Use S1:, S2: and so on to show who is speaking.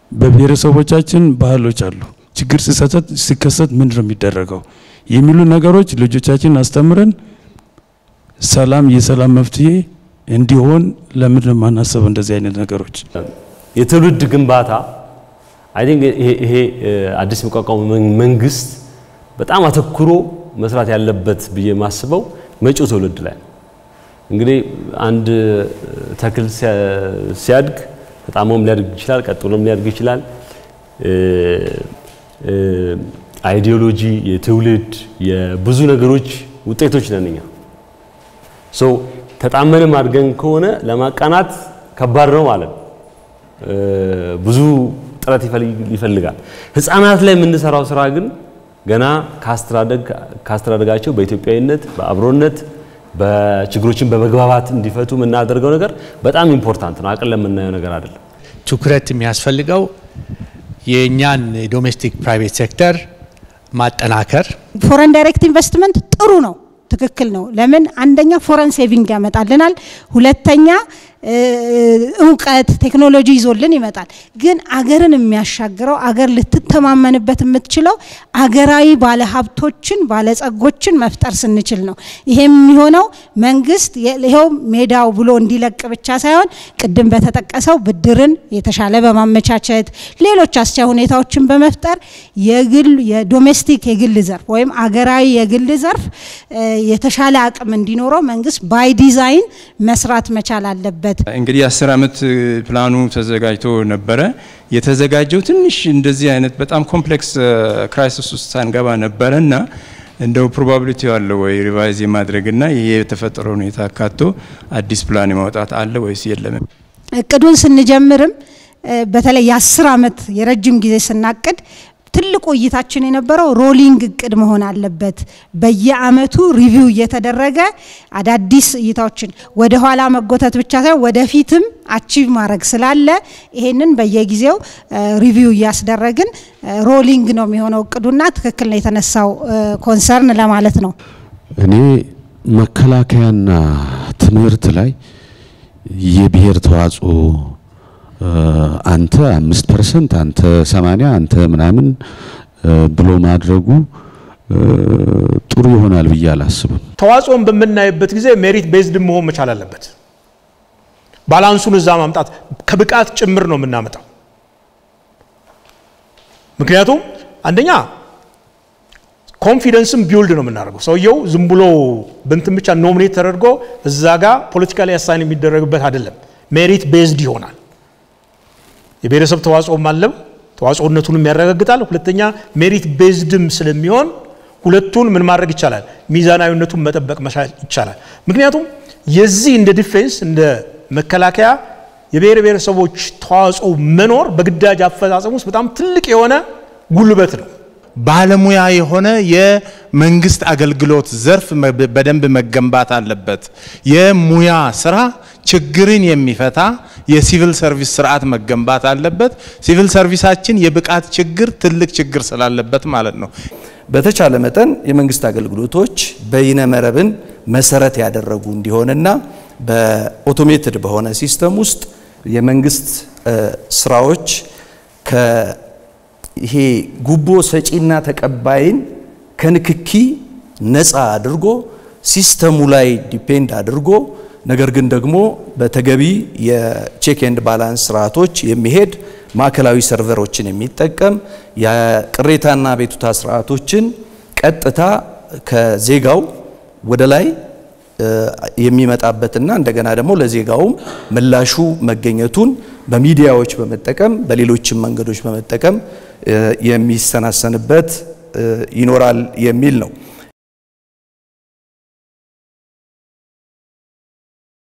S1: በብሔረሰቦቻችን ባህሎች አሉ። ችግር ሲከሰት ምንድን ነው የሚደረገው የሚሉ ነገሮች ልጆቻችን አስተምረን ሰላም የሰላም መፍትሄ እንዲሆን ለምንድን ነው የማናስበው? እንደዚህ አይነት ነገሮች
S2: የትውልድ ግንባታ አይ ቲንክ ይሄ አዲስ የሚቋቋሙ መንግስት በጣም አተኩሮ መስራት ያለበት ብዬ የማስበው መጪው ትውልድ ላይ እንግዲህ አንድ ተክል ሲያድግ ተጣሞም ሊያድግ ይችላል፣ ቀጥሎም ሊያድግ ይችላል። አይዲዮሎጂ የትውልድ የብዙ ነገሮች ውጤቶች ነን እኛ። ሶ ተጣመንም አድገን ከሆነ ለማቃናት ከባድ ነው ማለት ነው። ብዙ ጥረት ይፈልጋል። ህፃናት ላይ የምንሰራው ስራ ግን ገና ካስተዳደጋቸው በኢትዮጵያዊነት በአብሮነት በችግሮችን በመግባባት እንዲፈቱ የምናደርገው ነገር በጣም ኢምፖርታንት ነው። አቅል ለምናየው ነገር አይደለም።
S3: ትኩረት የሚያስፈልገው የእኛን የዶሜስቲክ ፕራይቬት ሴክተር ማጠናከር።
S4: ፎረን ዳይሬክት ኢንቨስትመንት ጥሩ ነው፣ ትክክል ነው። ለምን አንደኛ ፎረን ሴቪንግ ያመጣልናል፣ ሁለተኛ እውቀት ቴክኖሎጂ ይዞልን ይመጣል። ግን አገርን የሚያሻግረው አገር ልትተማመንበት የምትችለው አገራዊ ባለሀብቶችን ባለጸጎችን መፍጠር ስንችል ነው። ይሄም የሚሆነው መንግስት ይኸው ሜዳው ብሎ እንዲለቅ ብቻ ሳይሆን ቅድም በተጠቀሰው ብድርን የተሻለ በማመቻቸት ሌሎች አስቻይ ሁኔታዎችን በመፍጠር የግል የዶሜስቲክ የግል ዘርፍ ወይም አገራዊ የግል ዘርፍ የተሻለ አቅም እንዲኖረው መንግስት ባይ ዲዛይን መስራት መቻል አለበት።
S5: እንግዲህ የአስር ዓመት ፕላኑ ተዘጋጅቶ ነበረ። የተዘጋጀው ትንሽ እንደዚህ አይነት በጣም ኮምፕሌክስ ክራይሲስ ውስጥ ሳንገባ ነበረ እና እንደው ፕሮባቢሊቲ አለ ወይ ሪቫይዝ የማድረግና ይሄ የተፈጠረው ሁኔታ አካቶ አዲስ ፕላን የማውጣት አለ ወይስ የለም?
S4: እቅዱን ስንጀምርም በተለይ የአስር ዓመት የረጅም ጊዜ ስናቅድ ትልቁ እይታችን የነበረው ሮሊንግ እቅድ መሆን አለበት። በየአመቱ ሪቪው እየተደረገ አዳዲስ እይታዎችን ወደ ኋላ መጎተት ብቻ ሳይሆን ወደፊትም አቺቭ ማድረግ ስላለ ይሄንን በየጊዜው ሪቪው እያስደረግን ሮሊንግ ነው የሚሆነው እቅዱና ትክክል ነው የተነሳው ኮንሰርን ለማለት ነው።
S6: እኔ መከላከያና ትምህርት ላይ የብሔር ተዋጽኦ አንተ አምስት ፐርሰንት አንተ ሰማንያ አንተ ምናምን ብሎ ማድረጉ ጥሩ ይሆናል ብዬ አላስብም።
S7: ተዋጽኦን በምናይበት ጊዜ ሜሪት ቤዝድ መሆን መቻል አለበት። ባላንሱን እዛ ማምጣት ከብቃት ጭምር ነው የምናመጣው። ምክንያቱም አንደኛ ኮንፊደንስም ቢውልድ ነው የምናደርገው። ሰውየው ዝም ብሎ በንትን ብቻ ኖሚኔት ተደርጎ እዛ ጋር ፖለቲካሊ አሳይን የሚደረግበት አይደለም። ሜሪት ቤዝድ ይሆናል። የብሔረሰብ ተዋጽኦም አለው ተዋጽኦነቱንም ያረጋግጣል። ሁለተኛ ሜሪት ቤዝድም ስለሚሆን ሁለቱን ምን ማድረግ ይቻላል? ሚዛናዊነቱን መጠበቅ መቻል ይቻላል። ምክንያቱም የዚህ እንደ ዲፌንስ እንደ መከላከያ የብሔር ብሔረሰቦች ተዋጽኦ መኖር በግዳጅ አፈጻጸም ውስጥ በጣም ትልቅ የሆነ ጉልበት ነው።
S3: ባለሙያ የሆነ የመንግስት አገልግሎት ዘርፍ በደንብ መገንባት አለበት። የሙያ ስራ ችግርን የሚፈታ የሲቪል ሰርቪስ ስርዓት መገንባት አለበት። ሲቪል ሰርቪሳችን የብቃት ችግር ትልቅ ችግር ስላለበት ማለት ነው።
S8: በተቻለ መጠን የመንግስት አገልግሎቶች በይነ መረብን መሰረት ያደረጉ እንዲሆንና በኦቶሜትድ በሆነ ሲስተም ውስጥ የመንግስት ስራዎች ይሄ ጉቦ ሰጪና ተቀባይን ከንክኪ ነፃ አድርጎ ሲስተሙ ላይ ዲፔንድ አድርጎ ነገር ግን ደግሞ በተገቢ የቼክ ኤንድ ባላንስ ስርዓቶች የሚሄድ ማዕከላዊ ሰርቨሮችን የሚጠቀም የቅሬታና ቤቱታ ስርዓቶችን ቀጥታ ከዜጋው ወደ ላይ የሚመጣበትና እንደገና ደግሞ ለዜጋውም ምላሹ መገኘቱን በሚዲያዎች በመጠቀም በሌሎችም መንገዶች በመጠቀም የሚሰናሰንበት ይኖራል የሚል ነው።